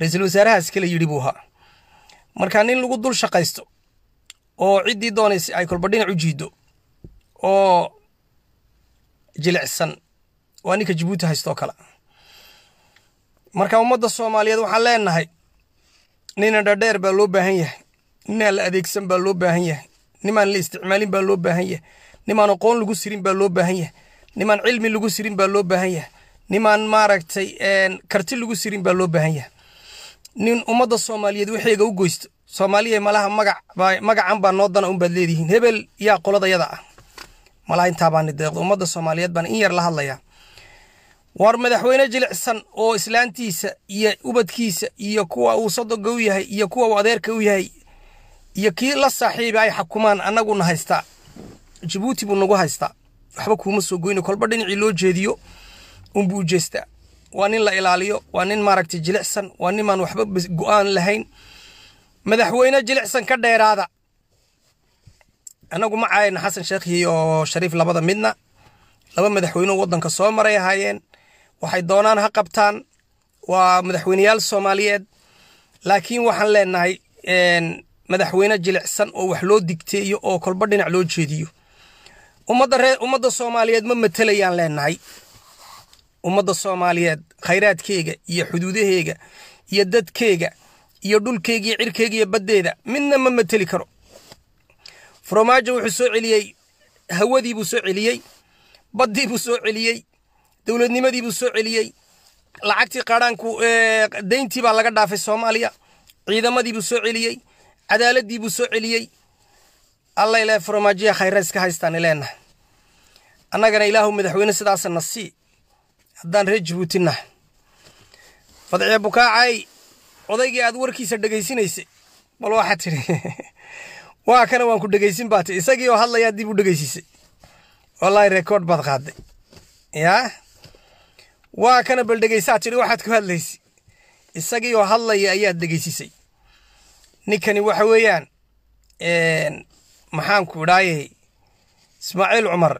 ra-iisul wasaarahaas kale yidhi buu ahaa marka nin lagu dul shaqaysto oo ciddii doonaysa ay kolba dhinac u jiiddo oo jilicsan waa ninka jabuuti haystoo kale marka ummadda soomaaliyeed waxaan leenahay nina dhadheer baa loo baahan yahay ninaan la adeegsan baa loo baahan yahay nimaan la isticmaalin baa loo baahan yahay nimaan aqoon lagu sirin baa loo baahan yahay nimaan cilmi lagu sirin baa loo baahan yahay nimaan maaragtay karti lagu sirin baa loo baahan yahay nin ummadda soomaaliyeed waxeega u goysto soomaaliya malaha magac magacan baa noo dana unbaad leedihiin hebel yaa qoladayada ah malaha intaa baani deeqdo ummadda soomaaliyeed baan in yar la hadlayaa war madaxweyne jilicsan oo islaantiisa iyo ubadkiisa iyo kuwa uu sodoga u yahay iyo kuwa uu adeerka u yahay iyo kii la saaxiiba ay xakumaan annaguna haystaa jabuuti buu nagu haystaa waxba kuuma soo goyna kolba dhinacii loo jeediyo unbuu u jeestaa waa nin la ilaaliyo waa nin maaragtay jilicsan waa nimaan waxba go-aan lahayn madaxweyne jilicsan ka dheeraada annagu ma caayna xasan sheekh iyo shariif labada midna laba madaxweyneu waddanka soo maray ahaayeen waxay doonaan ha qabtaan waa madaxweyneyaal soomaaliyeed laakiin waxaan leenahay madaxweyne jilicsan oo wax loo digteeyo oo kolba dhinac loo jeediyo ummadda ree ummadda soomaaliyeed ma matelayaan leenahay ummadda soomaaliyeed khayraadkeega iyo xuduudaheega iyo dadkeega iyo dhulkeega iyo cirkeega iyo baddeeda midna ma mateli karo faromaajo wuxuu soo celiyey hawadii buu soo celiyey baddii buu soo celiyey dowladnimadii buu soo celiyey lacagtii qaadhaanku deyntii baa laga dhaafay soomaaliya ciidamadii buu soo celiyey cadaaladii buu soo celiyey alla ilaahay faromaajiya khayra iska haystaan ileenahay annagana ilaahu madaxweyne sidaasa na sii haddaan reer jabuuti nahay fadciya bukaacay odaygii aad warkiisa dhegaysinaysay bal waxaa tidhi waa kana waan ku dhegaysin baa ti isagii oo hadlayaa dib u dhegaysisay wallaahi rekoord baad qaaday yaa waa kana bal dhegaysaa tidhi waxaad ku hadlaysay isagii oo hadlaya ayaad dhegaysisay ninkani waxa weeyaan maxaanku idhaayey ismaaciil cumar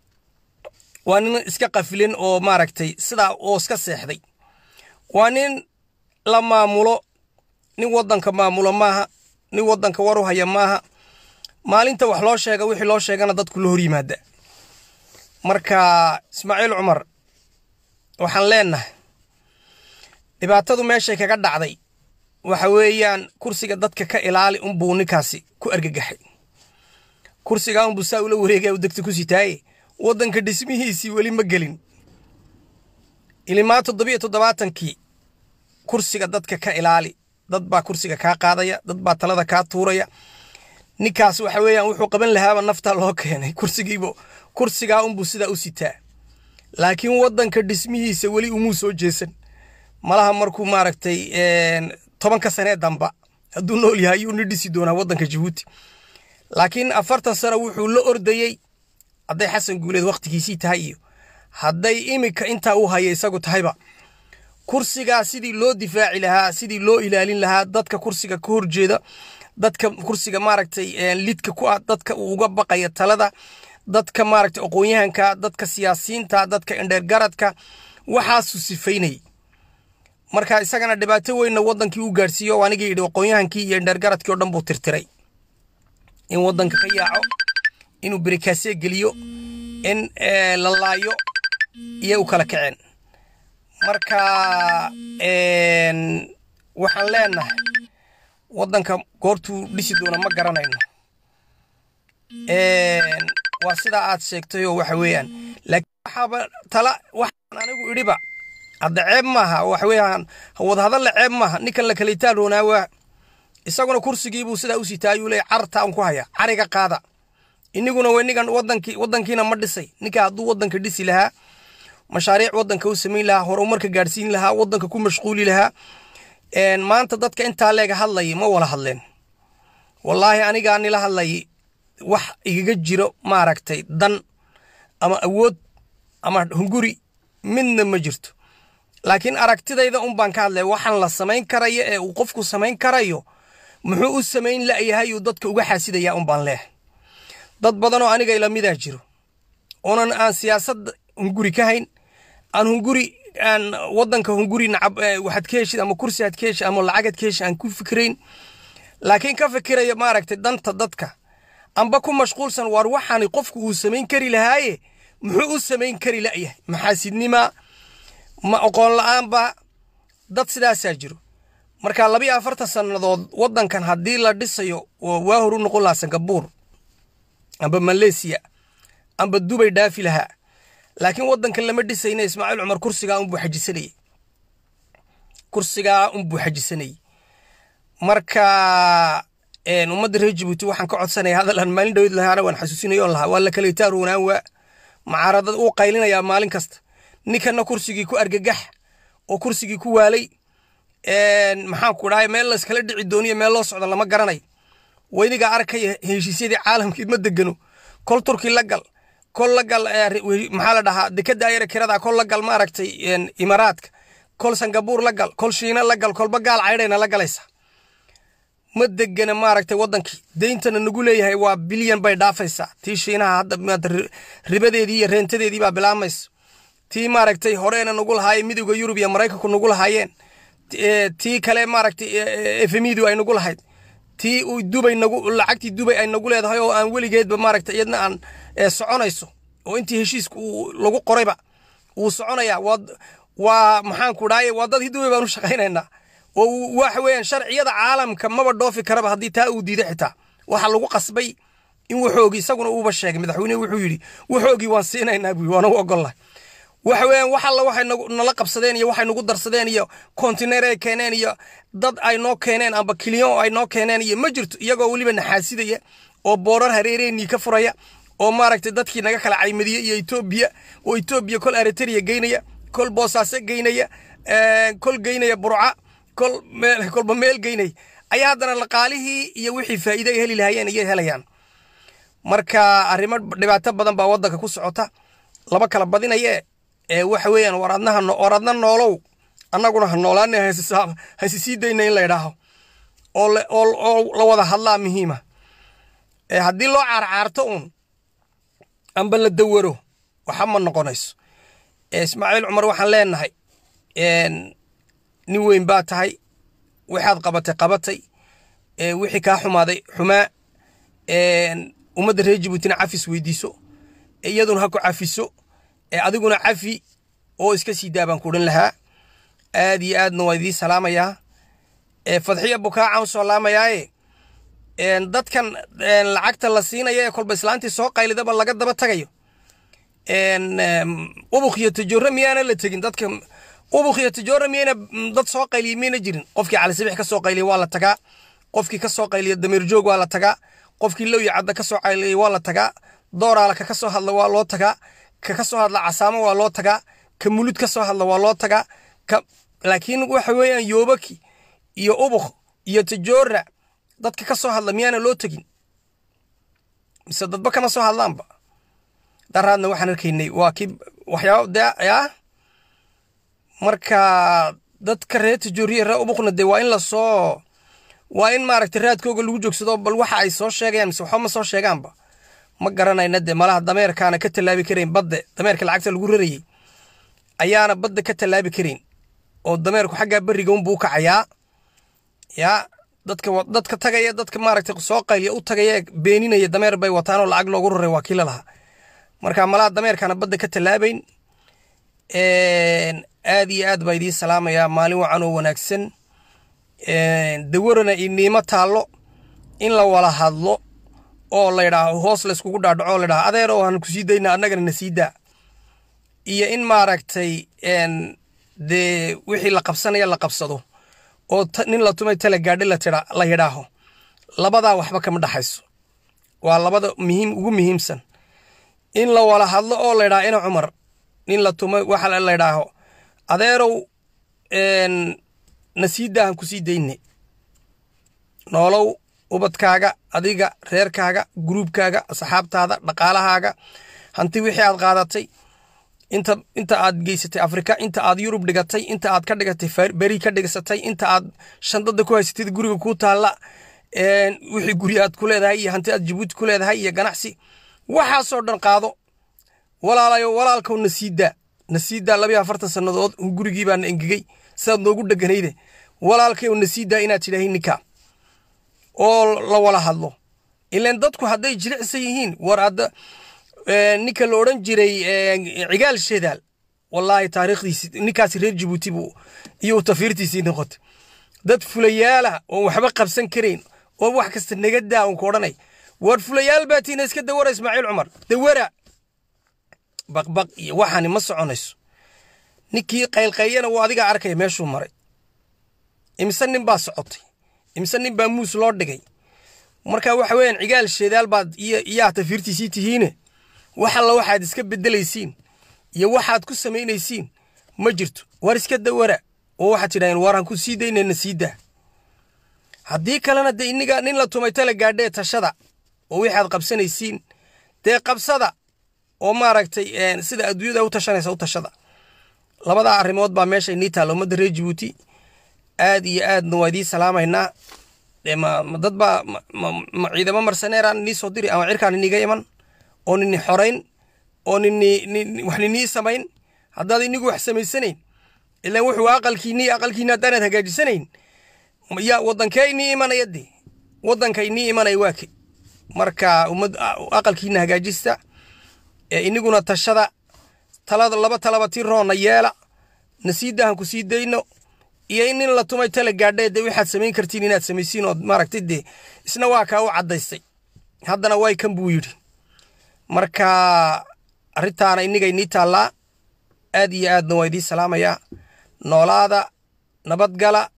waa nin iska qafilin oo maaragtay sidaa oo iska seexday waa nin la maamulo nin waddanka maamulo maaha nin waddanka war u haya maaha maalinta wax loo sheega wixii loo sheegana dadku la hor yimaada marka ismaaciil cumar waxaan leenahay dhibaatadu meeshay kaga dhacday waxa weeyaan kursiga dadka ka ilaali unbuu ninkaasi ku argagaxay kursigaa unbuu saa ula wareegaya u degta ku sitaaye waddanka dhismihiisii weli ma gelin ilimaa toddobiyo toddobaatankii kursiga dadka ka ilaali dad baa kursiga kaa qaadaya dad baa talada kaa tuuraya ninkaas waxa weeyaan wuxuu qaban lahaaba naftaa loo keenay kursigiibo kursigaa unbuu sidaa u sitaa laakiin waddanka dhismihiisa weli umuu soo jeesan malaha markuu maaragtay tobanka sanee damba hadduu nool yahay ayuu ni dhisi doonaa waddanka jabuuti laakiin afartan sano wuxuu la ordayey hadday xasan guuleed wakhtigiisii tahay iyo hadday iminka intaa u haya isagu tahayba kursigaa sidii loo difaaci lahaa sidii loo ilaalin lahaa dadka kursiga ka horjeeda dadka kursiga maaragtay lidka ku ah dadka uu uga baqaya talada dadka maaragtay aqoon-yahanka dadka siyaasiyiinta dadka indheergaradka waxaasuu sifaynayay marka isagana dhibaato weynna waddankii u gaadhsiiyo anigii yidhi aqoon-yahankii iyo indheergaradkii oo dhan buu tirtiray in waddanka ka yaaco inuu berikaasee geliyo in la laayo iyo u kala kaceen marka waxaan leenahay waddanka goortuu dhisi doona ma garanayno waa sidaa aad sheegtayoo waxa weeyaan laakiin waxaaba tala waxaan anigu idhiba hadda ceeb maaha waxa weeyaan wadahadalla ceeb maaha ninkan la kalitaan roonaa waa isaguna kursigiibuu sidaa u sitaa ayuu leeyahy cartaa un ku haya cariga qaada iniguna wenigan wadankii waddankiina ma dhisay ninka hadduu waddanka dhisi lahaa mashaariic waddanka u samayn lahaa horumarka gaadhsiin lahaa waddanka ku mashquuli lahaa maanta dadka intaa leega hadlayay ma wala hadleen wallaahi anigaa nila hadlayay wax igaga jiro maaragtay dan ama awood ama hunguri midna ma jirto laakiin aragtidayda un baan ka hadlaya waxaan la samayn karayo ee uu qofku samayn karayo muxuu u samayn la'yahay uu dadka uga xaasidayaa un baan leehay dad badanoo aniga ilamidaa jiro oonan aan siyaasad hunguri ka hayn aan hunguri aan wadanka hunguri nacab waxaad ka heshid ama kursi aad ka heshid ama lacagaad ka heshid aan ku fikirayn laakiin ka fikiraya maaragtay danta dadka amba ku mashquulsan waar waxaani qofku uu samayn kari lahaaye muxuu u samayn kari la'yahay maxaasidnima ma oqoon la'aanba dad sidaasaa jiro marka labiyo afartan sannadood waddankan haddii la dhisayo oo waa horu noqon lahaa sangabuur amba maleysiya amba dubay dhaafi lahaa laakiin waddankan lama dhisayna ismaaciil cumar kursigaa unbuu xajisanayey kursigaa unbuu xajisanayey marka ummadda reer jabuuti waxaan ka codsanaya hadal aan maalin dhawid lahaana waan xasuusinayo lahaa waa la kala itaaroonaan waa mucaaradad uu qaylinayaa maalin kasta ninkana kursigii ku argagax oo kursigii ku waalay maxaan ku dhahay meel layskala dhici dooniyo meel loo socdo lama garanayo weynigaa arkaya heshiisyadii caalamkii ma degano kol turki la gal kol la gal maxaa la dhahaa dekada ayara kirada kol la gal maaragtay imaaraadka kol sangabuur la gal kol shiina la gal kolba gaal caydhayna la galaysa ma degana maaragtay wadankii deyntana nagu leeyahay waa bilyan bay dhaafaysaa tii shiinaha hadda ribadeedii iyo reentadeedii baa bilaamaysa tii maaragtay horeena nagu lahaayeen midowda yurub iyo maraykanku nagu lahaayeen tii kale maaragtay efemidu ay nagu lahayd tii dubay nagu lacagtii dubay ay nagu leedahay oo aan weligeedba maaragtay iyadna aan soconayso oo intii heshiiska uu lagu qorayba wuu soconayaa waa waa maxaan ku dhahay waa dadkii dubay baan u shaqaynaynaa oo waxa weeyaan sharciyada caalamka maba dhoofi karaba haddii taa uu diiday xitaa waxaa lagu qasbay in waxoogii isaguna uuba sheegay madaxweynuhu wuxuu yidhi waxoogii waan siinaynaa buu waan u ogollahay waxa weeyaan wax alla waxay nala qabsadeen iyo waxay nagu darsadeen iyo kontineer ay keeneen iyo dad ay noo keeneen amba kiliyon ay noo keeneen iyo ma jirto iyagoo weliba naxaasidaya oo boorar hareereenii ka furaya oo maaragtay dadkii naga kala caymadiya iyo etoobiya oo etoobiya kol eritrea geynaya kol boosaaso geynaya kol geynaya burca kol meel kolba meel geynaya ayaa haddana laqaalihii iyo wixii faa'iide ay heli lahaayeen ayay helayaan marka arrimo dhibaato badan baa waddanka ku socota laba kala badinaye ee waxa weeyaan war adna war adna noolow annaguna ha noolaana hasi sii dayna in la idhaaho oo oo la wada hadlaa muhiima haddii loo caarcaarto uun amba la dawaro waxa ma noqonayso ismaaciil cumar waxaan leenahay nin weyn baa tahay waxaad qabatay qabatay wixii kaa xumaaday xumaa ummadda reer jabuutina cafis weydiiso iyaduna ha ku cafiso adiguna cafi oo iska sii daabaan ku odhan lahaa aad iyo aadna waa idiin salaamayaa fadxiya bukaaca u soo laamayaaye dadkan lacagta la siinaya ee kolba islaantii soo qaylidaba laga daba tagayo ubuk iyo tajoora miyaana la tegin dadka ubuk iyo tajoora miyayna dad soo qayliya miyayna jirin qofkii calisabix ka soo qayliya waa la tagaa qofkii ka soo qayliya dameer joog waa la tagaa qofkii lowya cadda ka soo qayliyay waa la tagaa dooraala ka ka soo hadla waa loo tagaa ka ka soo hadla casaamo waa loo tagaa ka mulud ka soo hadla waa loo tagaa ka laakiin waxa weeyaan yoobaki iyo ubuk iyo tajoora dadka ka soo hadla miyaana loo tegin mise dadba kama soo hadlaanba daraadna waxaan arkaynay waa kii waxyaaba dee ah marka dadka reer tajooriya reer ubukna dee waa in lasoo waa in maaragtay raadkooga lagu joogsado bal waxa ay soo sheegayaan mise waxba ma soo sheegaanba ma garanayna dee malaha dameerkaana ka tallaabi karayn badde dameerka lacagta lagu rarayey ayaana badda ka tallaabi karayn oo dameerku xaggaa beriga unbuu u kacayaa yaa dadka dadka tagaya dadka maaragtay soo qayliya u tagaya beeninaya dameer bay wataan oo lacag loogu raray waa kii lalahaa marka malaha dameerkaana badda ka tallaabayn aad iyo aad baa idiin salaamayaa maalin wacan oo wanaagsan dawarana iniimo taallo in la wala hadlo oo laydhaaho hoos layskugu dhaadhaco oo laydhaho adeer oo aan ku sii dayna annagana na sii daa iyo in maaragtay dee wixii la qabsanaya la qabsado oo nin la tumay tala gaadhi la yidhaaho labadaa waxba kama dhaxayso waa labada muhiim ugu muhiimsan in la wala hadlo oo laydhaha ina cumar nin la tumay waxa laydhaaho adeerow na sii daahan ku sii dayne noolow ubadkaaga adiga reerkaaga gruubkaaga asxaabtaada dhaqaalahaaga hanti wixii aad qaadatay inta inta aad geysatay afrika inta aad yurub dhigatay inta aad ka dhigatay beri ka dhigsatay inta aad shandada ku haysatid guriga kuu taalla wixii guri aad ku leedahay iyo hanti aad jabuuti ku leedahay iyo ganacsi waxaasoo dhan qaado walaalayo walaalkowna sii daa nasiidaa labayo afartan sannadood gurigii baana engegey sidaad noogu dheganayde walaalkayow nasiidaa inaad tidhaahin ninkaa oo la wala hadlo ilan dadku hadday jilicsan yihiin war hadda ninka la odhan jiray cigaal shedaal wallaahi taariikhdiisi ninkaasi reer jabuuti buu iyo tafiirtiisii noqotay dad fulayaala oon waxba qabsan karayn oo wax kasta naga daa uun ku odhanay war fulayaal baa tiina iska dawara ismaaciil cumar dawara baqbaq iyo waxaani ma soconayso ninkii qaylqayyana wuu adiga arkaya meeshuu maray imise nin baa socotay imise nin baa muus loo dhigay marka waxa weeyaan cigaal sheedaal baad iyaa tafiirtiisii tihiine wax alla waxaad iska beddelaysiin iyo waxaad ku samaynaysiin ma jirto war iska dawara oo waxaad tidhahdeen waraan ku sii daynayna sii daa haddii kalena dee iniga nin la tumay tala gaadhee tashada oo waxaad qabsanaysiin dee qabsada oo maaragtay sida adduunyada u tashanaysa u tashada labadaa arrimood baa meesha inii taalla ummadda reer jabuuti aad iyo aadna waa idiin salaamaynaa dad baa ciidamo marsaneeraan inii soo diri ama cirkaan iniga iman oo nini xorayn oo nini wax ninii samayn haddaad inigu wax samaysanayn ilaan wuxuu aqalkiinii aqalkiina haddaanaad hagaajisanayn yaa waddankee inii imanaya dee waddanka inii imanaya waa ke marka ummad aqalkiina hagaajista ee iniguna tashada talada laba talaba tii roonna yeela nasiidahan ku sii dayno iyo in nin la tumay tala gaadhee dee waxaad samayn kartiin inaad samaysiin ood maaragtay dee isna waa kaa u caddaystay haddana way kan buu yidhi marka arrintaana inniga inii taallaa aad iyo aadna waa idiin salaamayaa noolaada nabadgala